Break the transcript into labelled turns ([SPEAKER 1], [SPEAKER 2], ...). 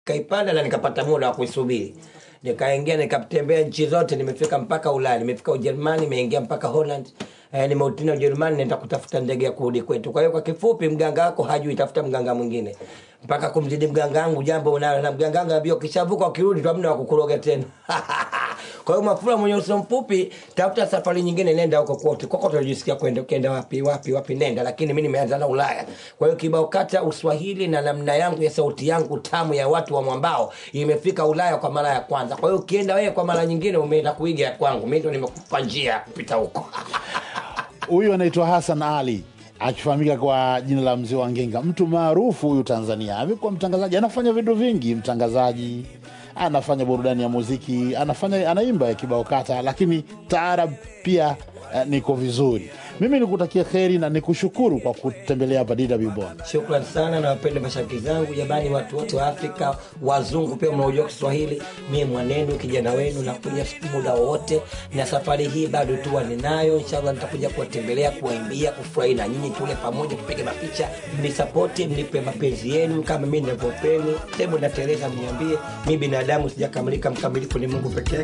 [SPEAKER 1] kaipanda na nikapata muda wa kuisubiri nikaingia nikatembea nchi zote nimefika mpaka ulaya nimefika ujerumani nimeingia mpaka holland eh, nimeutina ujerumani naenda kutafuta ndege ya kurudi kwetu kwa hiyo kwa kifupi mganga wako hajui tafuta mganga mwingine mpaka kumzidi mganga wangu jambo unalo na mganga wangu ambia ukishavuka ukirudi tu hamna wa kukuroga tena kwa hiyo mafula mwenye uso mfupi tafuta safari nyingine nenda huko kote kokote unajisikia kwenda ukienda wapi wapi wapi nenda lakini mi nimeanza na ulaya kwa hiyo kibao kata uswahili na namna yangu ya sauti yangu tamu ya watu wa mwambao imefika ulaya kwa mara ya kwanza kwa hiyo ukienda wewe kwa mara nyingine umeenda kuiga ya kwangu mi ndo nimekupa njia ya kupita huko
[SPEAKER 2] Huyu anaitwa Hassan Ali akifahamika kwa jina la mzee wa Ngenga, mtu maarufu huyu Tanzania. Amekuwa mtangazaji, anafanya vitu vingi, mtangazaji, anafanya burudani ya muziki, anafanya anaimba ya kibao kata, lakini taarab pia eh, niko vizuri. Mimi nikutakia kheri na nikushukuru kwa kutembelea hapa DW Bonn.
[SPEAKER 1] shukran sana na wapende mashabiki zangu jamani watu wote wa afrika wazungu pia mnaojua kiswahili mie mwanenu kijana wenu nakuja muda wowote na safari hii bado tuwa ninayo inshallah nitakuja kuwatembelea kuwaimbia kufurahi na nyinyi tule pamoja tupige mapicha mnisapoti mnipe mapenzi yenu kama mi navyopeni hebu na tereza mniambie mi binadamu sijakamilika mkamilifu ni mungu pekee